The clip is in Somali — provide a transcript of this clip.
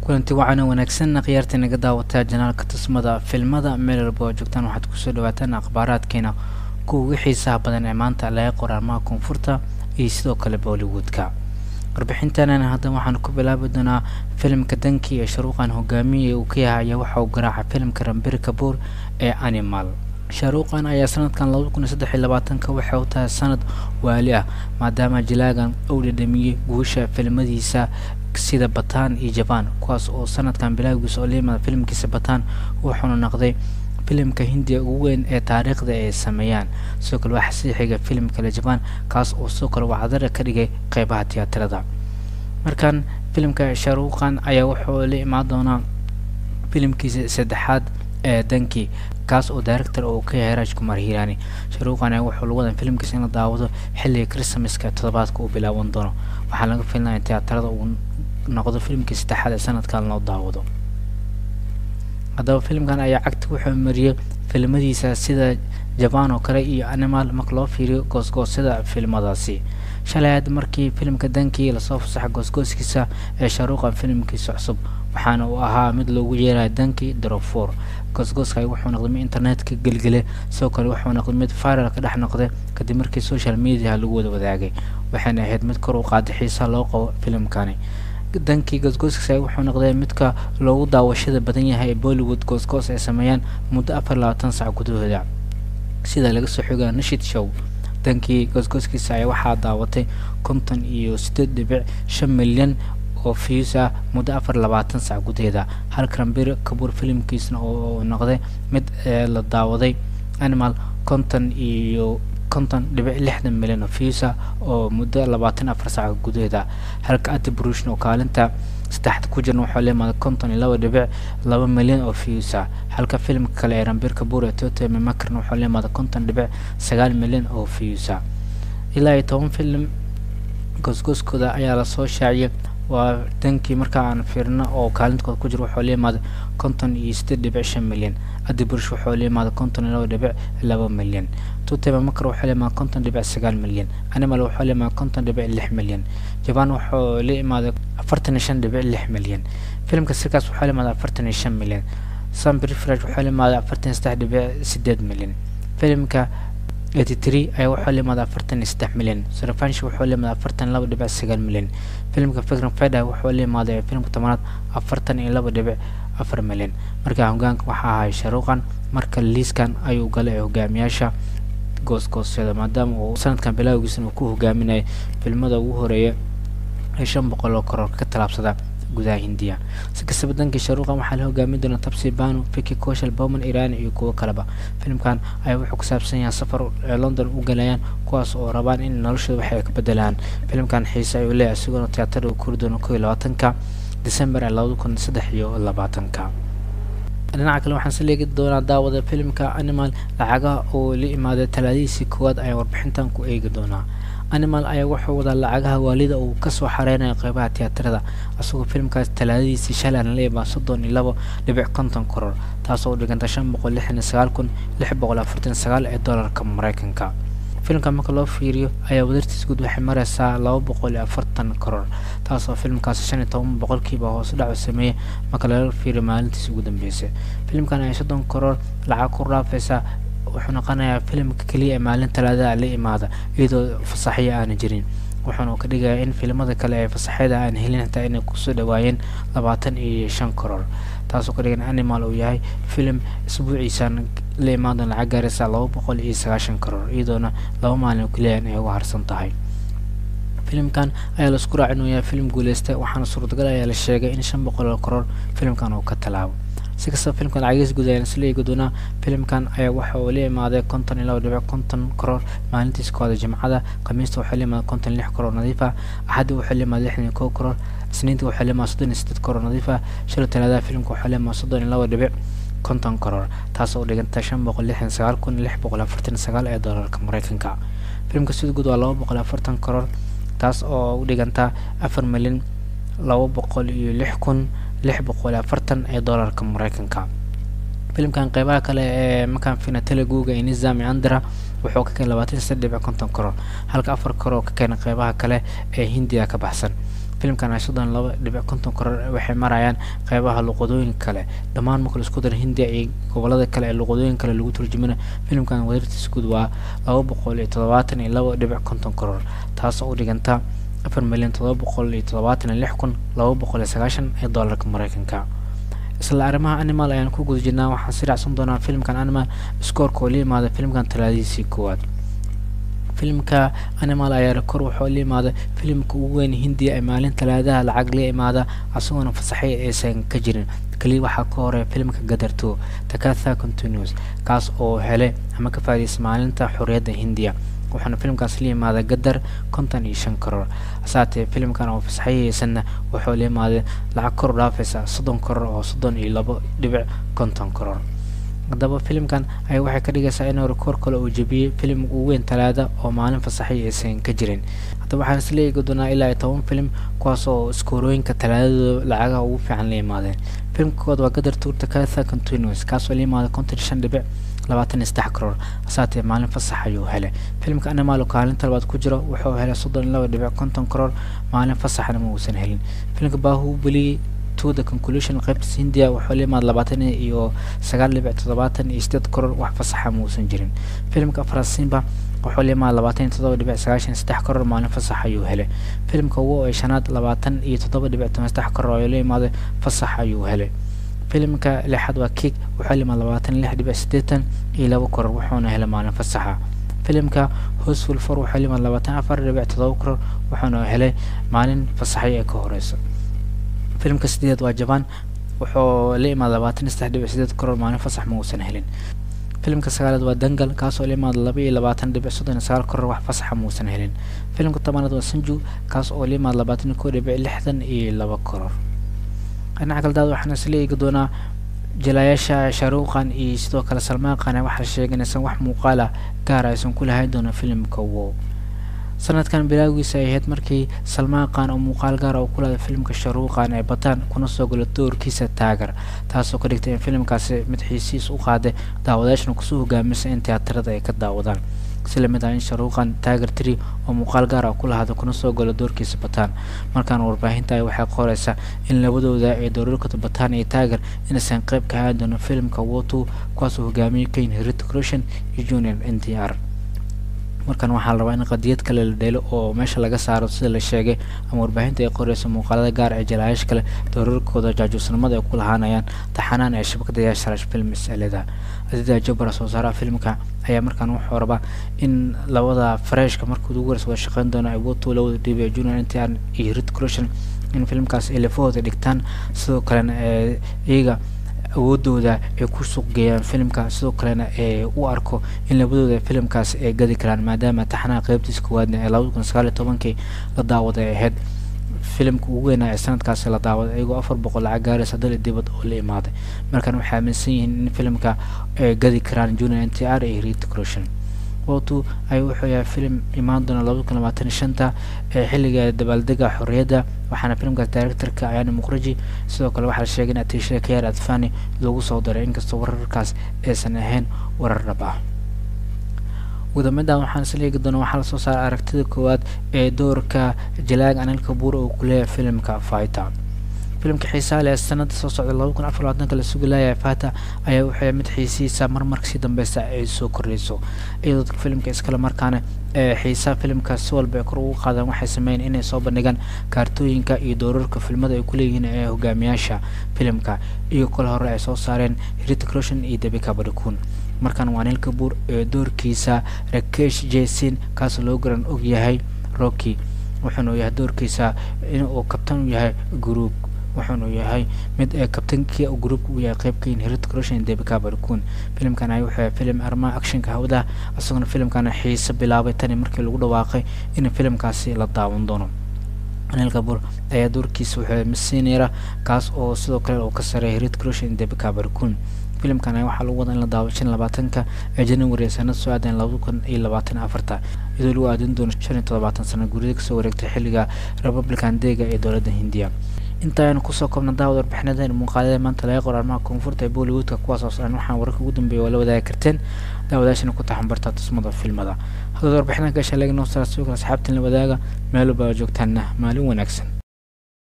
kulanti wacan wanaagsan khiyaarta naga daawataa janaalka tusmada filmada meel walba oo joogtaan waxaad kusoo dhawaataan akhbaaraadkeena kuwa ugu xiisaha badan ee maanta laga qoraamaha koonfurta iyo sidoo kale bollywoodka warbixintanan hadda waxaan ku bilaabi doonaa filimka danki ee sharuuqan hogaamiye uu ka yahay ayaa waxa uu garaaca filimka rambir kabuur ee animal shaaruuqan ayaa sanadkan laba kun iyo saddex iyo labaatanka waxay u tahay sanad waali ah maadaama jilaagan uu dhadhamiyey guusha filmadiisa sida bataan iyo jabaan kuwaas oo sanadkan bilaagiisa oo leemada filimkiisa bataan wuxuuna noqday filimka hindiya ugu weyn ee taariikhda ay sameeyaan sidoo kale waxaa sii xiga filim kale jabaan kaas oo sidoo kale wacdara ka dhigay qeybaha tiyaatarada markan filimka shaaruuqan ayaa wuxuu la imaan doonaa filimkiisa saddexaad ee danki kaas oo director uu ka yahay raaj kumar hiiraani sharuuqan ayaa wuxuu lagu wadan filimkiisa in la daawado xilliga christmaska toddobaadka uu bilaaban doono waxaa laga filinaya in tiyaatarada uu noqdo filimkii saddexaad ee sanadkan loo daawado haddaba filimkan ayaa cagta wuxuu mariyey filmadiisa sida jabaan oo kale iyo animal marka loo fiiriyo goosgoosyada filmadaasi shalay aad markii filimka dankii lasoo fasaxay goosgooskiisa ee shaaruuqan filimkiisa cusub waxaana uu ahaa mid loogu yeerayo dankii drofor goosgooska wuxuu noqday mid internetka gelgele sidoo kale wuxuu noqday mid viral ka dhex noqday kadib markii social media lagu wada wadaagay waxayna ahayd mid kor u qaaday xiisaha loo qabo filimkani dankii goosgooskiisa wuxuu noqday midka loogu daawashada badan yahay ee bollywood goosgoos ay sameeyaan muddo afar labaatan sac gudahooda sida laga soo xogaa nashid show dankii goosgooskiisa ayaa waxaa daawatay konton iyo sideed dhibic shan milyan oo views ah muddo afar labaatan sac gudaheeda halka rambir kabuur filimkiisna oo noqday mid la daawaday animal konton iyo konton dhibic lixdan milyan oo views ah oo muddo labaatan afar sac gudaheeda halka adi brushn oo kaalinta saddexda ku jirna waxaa leemaaday konton iyo laba dhibic laba milyan oo views ah halka filimka kale ee rambir kabuur ee toto memakarna waxaa leemaaday konton dhibic sagaal milyan oo views ah ilaa iyo toban filim goosgooskooda ayaa lasoo shaaciyay waa dankii marka aan fiirno oo kaalintooda ku jiro wuxuu leemaaday konton iyo sideed dhibic shan milyan adi burush wuxuu leemaaday konton iyo laba dhibic laba milyan tutema makar wuxuu leemaaday konton dhibic sagaal milyan animal wuxuu leemaaday konton dhibic lix milyan jabaan wuxuu la imaaday afartan iyo shan dhibic lix milyan filimka sirkaas wuxuu leemaaday afartan iyo shan milyan sambrifraj wuxuu leemaaday afartan iyo saddex dhibic sideed milyan filimka eighty three ayaa wuxuu leemaaday afartan iyo saddex milyan sarafanshi wuxuu leemaaday afartan iyo laba dhibic sagaal milyan filimka fikran feda wuxuu leemaaday filimka tobanaad afartan iyo laba dhibic afar milyan markaa hogaanka waxaa ahay sharuuqan marka liiskan ayuu galay ee hogaamiyaasha goosgoosyada maadaama uu sanadkan bilaagiisana uu ku hogaaminayay filmada ugu horeeya ee shan boqol oo karoor ka tallaabsada gudaha hindiya si kastaba dankii sharuuqan waxaa la hogaamin doona tabsi banu fiki koshal bowman iran iyo kuwo kaleba filimkan ayaa wuxuu ku saabsan yahay safar ee london u galayaan kuwaas oo rabaan in noloshooda wax ay ka bedelaan filimkan xiise ayuu leeyahay isagoona tiyaatarda uu kori doono kow iyo labaatanka december ee labada kun saddex iyo labaatanka dhinaca kale waxaan saleegi doonaa daawada filimka animal lacagaha oo la imaaday talaadihiisii koowaad ayaan warbixintan ku eegi doonaa animal ayaa wuxuu wadaa lacagaha waalida uu kasoo xareynayo qeybaha tiyaatarada isagoo filimkaas talaadadiisii shalan la imaa soddon iyo labo dhibic konton koror taasoo u dhiganta shan boqol lixdan iyo sagaal kun lix boqol afartan sagaal ee doolarka mareykanka filimka marka loo fiiriyo ayaa wadartiis guud waxay mareysaa laba boqol iyo afartan koror taasoo filimkaasi shan iyo toban boqolkiiba hoos dhacu sameeyey marka laga fiiriyo maalintiis ugu dambeysay filimkan ayaa soddon koror lacag ku raafeysa wuxuu noqonayaa filimka keliya ee maalin talaadada la imaada iyadoo fasaxyo aana jirin wuxuuna ka dhigayaa in filimada kale ee fasaxyada aan helin xitaa inay kusoo dhawaayeen labaatan iyo shan koror taasoo ka dhigan animal uu yahay filim isbuuciisan la imaan doona lacag gaaraysa laba boqol iyo sagaashan koror iyadoona laba maalin keliyan ay uga harsan tahay filimkan ayaa laisku raaci inuu yahay filim guuleystay waxaana suurtagal ayaa la sheegay in shan boqol oo koror filimkan uu ka tallaabo si kastaba filimkan lacagiis guud ayaan isla eegi doonaa filimkan ayaa waxa uu la imaaday konton iyo laba dhibic konton koror maalintiis kooda jimcada khamiista wuxuu la imaaday konton lix koror nadiif ah axadda wuxuu la imaaday lixdan iyo kow koror isniinta wuxuu la imaaday soddon iyo sideed koror nadiif ah shila talaadaha filimka wuxuu la imaaday soddon iyo laba dhibic konton koror taasoo u dhiganta shan boqol lixdan sagaal kun lix boqol afartan sagaal ee doolarka mareykanka filimka sida guud waa laba boqol afartan koror taas oo u dhiganta afar milyan laba boqol iyo lix kun lix boqol afartan ee doolarka mareykanka filimkan qeybaha kale ee makaan fina teleguga ee nizami andra wuxuu ka keenay labaatan iyo saddex dhibic konton koror halka afar koror ka keenay qeybaha kale ee hindiya ka baxsan filimkan ay soddon laba dhibic konton koror waxay marayaan qeybaha luqadooyin kale dhammaan marka laisku daro hindiya iyo gobolada kale ee luqadooyin kale lagu turjumina filimkan wadartiis guud waa laba boqol iyo toddobaatan iyo laba dhibic konton koror taasoo u dhiganta afar milyan toddoba boqol iyo toddobaatan iyo lix kun laba boqol iyo sagaashan ee doolarka mareykanka isla arrimaha animal ayaan ku guda jirnaa waxaan si raacsan doonaa filimkan animal scoorka oo la yimaada filimkan talaadiisii koowaad filimka animal ayaa rekor wuxuu la yimaada filimka ugu weyn hindiya ee maalin talaadaha lacag la imaada isagoona fasaxay aysan ka jirin keliya waxaa ka horeya filimka gadarto takatha continuous kaas oo helay ama ka faa'iidaysa maalinta xorriyadda hindiya waxaana filimkaas la yimaada gadar konton iyo shan karoor hasaatee filimkan oo fasaxayeysanna wuxuu la yimaada lacag kor dhaafaysa soddon karoor oo soddon iyo labo dhibic konton karoor haddaba filimkan ayaa waxay ka dhigaysaa inuu rekoor kale uu jebiyey filim ugu weyn talaada oo maalin fasaxay aysan ka jirin haddaba waxaan isla eegi doonaa ilaa iyo toban filim kuwaas oo iskoorooyinka talaadadooda lacagaha ugu fiican la yimaadeen filimka kood waa gadar tuurta katha continuous kaasoo la yimaada konton iyo shan dhibic labaatan iyo saddex karoor hasaatee maalin fasax ayuu helay filimka animal oo kaalinta labaad ku jiro wuxuu helay soddon iyo laba dhibic konton karoor maalin fasaxna ma uusan helin filimka baahubeli to the conclusion qaybtiis hindiya wuxuu la yimaada labaatan iyo sagaal dhibic toddobaatan iyo sideed karoor wax fasaxa ma uusan jirin filimka afraad simba wuxuu la yimaada labaatan iyo toddoba dhibic sagaashan iyo saddex karoor maalin fasax ayuu helay filimka ugu ee shanaad labaatan iyo toddoba dhibic toban saddex karoor oo la yimaada fasax ayuu helay filimka lixaad waa kick wuxuu la yimaada labaatan iyo lix dhibic siddeetan iyo laba karoor wuxuuna helay maalin fasaxa filimka hosful for wuxuu la yimaada labaatan afar dhibic toddoba karoor wuxuuna helay maalin fasaxay ee ka horeysa filimka sideed waa jaban wuxuu la imaada labaatan iyo saddex dhibic sideed karoor maalin fasax ma uusan helin filimka sagaalaad waa dangal kaasoo la imaada laba iyo labaatan dhibic soddon iyo sagaal karoor wax fasaxa ma uusan helin filimka tobanaad waa sanju kaas oo la imaada labaatan iyo kow dhibic lixdan iyo laba karoor dhinaca kale daad waxaan isla eegi doonaa jilaayaasha shaaruuqan iyo sidoo kale salmaan qane waxaa sheegay inaysan wax muuqaal ah gaar aysan ku lahayn doono filimka wow sanadkan bilaagiisa ay ahayd markii salmaan qaan oo muuqaal gaara uu ku lahday filimka sharuuqan ee bataan kuna soo galo doorkiisa taagar taasoo ka dhigtay in filimkaasi mid xiisiis u qaaday daawadayaashna kusoo hogaamisay in tiyaatarada ay ka daawadaan si lamid ah in sharuuqan taagar tree oo muuqaal gaar ah ku lahada kuna soo galo doorkiisa bataan markaana warbaahinta ay waxay qoraysaa in labadooda ay doorarkooda bataan iyo taagar inaysan qayb ka ahaan doono filimka wotu kuwaasoo hogaamiyay kane heritic roshan iyo junior n d r markan waxaa la rabaa in qadiyad kale la dheelo oo meesha laga saaro sida la sheegay ama warbaahinta ay qoreyso muuqaalada gaar ee jalaayash kale doorarkooda jaajuusnimada ay ku lahaanayaan taxanaan ee shabakada yaasharash film is-eleda adida jabara soo saaraha filimka ayaa markaan wuxuu rabaa in labada freshka markii ugu horeysa wada shaqeyn doono ay woto lawada dhiibay junior n t r iyo rit crushan in filimkaas ay lafahooda dhigtaan sidoo kalena ee iyaga awoodooda ay ku suuq geeyaan filimka sidoo kalena ee u arko in labadooda filimkaas ay gadi karaan maadaama taxanaha qeybtiisa koowaadna ee labada kun sagaal iyo tobankii la daawaday ay ahayd filimka ugu weynaa ee sanadkaasi la daawaday iyagoo afar boqol lacag gaaraysa dal dibad oo la imaaday markan waxay aaminsan yihiin in filimka ay gadi karaan junior n t r iyo rit crushan wotu ay wuxuu yahay filim imaan doona labada kun labaatan iyo shanta ee xilliga dabaaldega xorriyadda waxaana filimkaas directorka ayaana muqraji sidoo kale waxaa la sheegay in atiishada kayaar adfani lagu soo daray inkastoo wararkaas aysan ahayn warar dhab ah gudamada waxaan isla eegi doona waxaa lasoo saaray aragtida koowaad ee doorka jalaag anil kabuur oo ku leeyahay filimka fighter filimka xiisaa leh sanada soo socda laba kun afar labaatanka la sugi laaya fata ayaa wuxuu mid xiisihiisa marmarka si dambeysa ay soo kordhayso iyadoo dadka filimka iskale markaana ee xiisaha filimka si walba ay kor ugu qaadaan waxay sameeyeen inay soo bandhigaan kaartooyinka iyo doorarka filmada ay kuleeyihiin ee hogaamiyaasha filimka iyo kol hore ay soo saareen heritic roshan iyo debika badhikuun markan waa nil kabuur ee doorkiisa rakesh jason kaasoo loo garan og yahay rocky wuxuuna yahay doorkiisa inuu kabtan u yahay group wuxuuna yahay mid ee kabtankii groupka uu yahay qeybkain heritic roshan debika barkun filimkan ay wuxuu yahay filim arrimaha actionka hawada isagoona filimkana xiise bilaabay tani markii lagu dhawaaqay in filimkaasi la daawan doono anil kabur ayaa doorkiisa wuxuu masineera kaas oo sidoo kale uu ka sareeyay heritic roshan debika barkun filimkan waxaa lagu wadaa in la daawo shan labaatanka ee january ee sanad soo aadan laba kun iyo labaatan afarta iyadoo lagu aadin doono shan iyo toddobaatan sano gurida kasoo wareegtay xilliga republican deega ee dowladda hindiya inta aynu kusoo koobna daawad warbixinadeen muuqaalada maanta laga qor arrimaha koonfurta ee bollywoodka kuwaas oo socon waxaan wararka ugu dambeeya waa la wadaagi karteen daawadaashana ku taxan bartaa tusmada filmada haddaad warbixinaha gasha laga noo saara sidoo kale asxaabtiin la wadaaga meel walba joogtaanna maalin wanaagsan